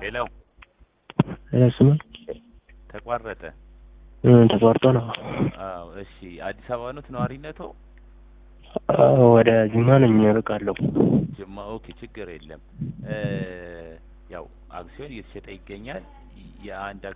ሄሎ ስም ተቋረጠ። ተቋርጦ ነው። አዎ እሺ። አዲስ አበባ ኖት ነዋሪነቶ? አዎ፣ ወደ ጅማ ነኝ እርቃለሁ። ጅማ። ኦኬ ችግር የለም። ያው አክሲዮን እየተሸጠ ይገኛል። የአንድ